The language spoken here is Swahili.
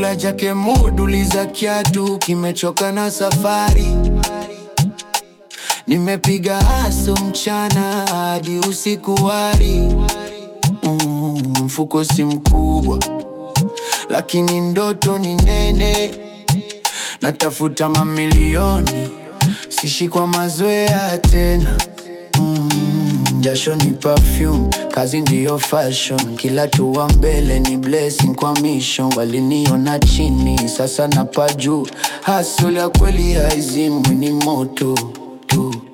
kula jake muduli za kiatu, kimechoka na safari. Nimepiga haso mchana hadi usiku wari. Mm, mfuko si mkubwa, lakini ndoto ni nene. Natafuta mamilioni, sishi kwa mazoea tena. Mm, jasho ni perfume, kazi ndiyo fashion. Kila tua mbele ni blessing kwa mission. Waliniona chini, sasa napa juu. Hustle ya kweli haizimwi, ni moto tu.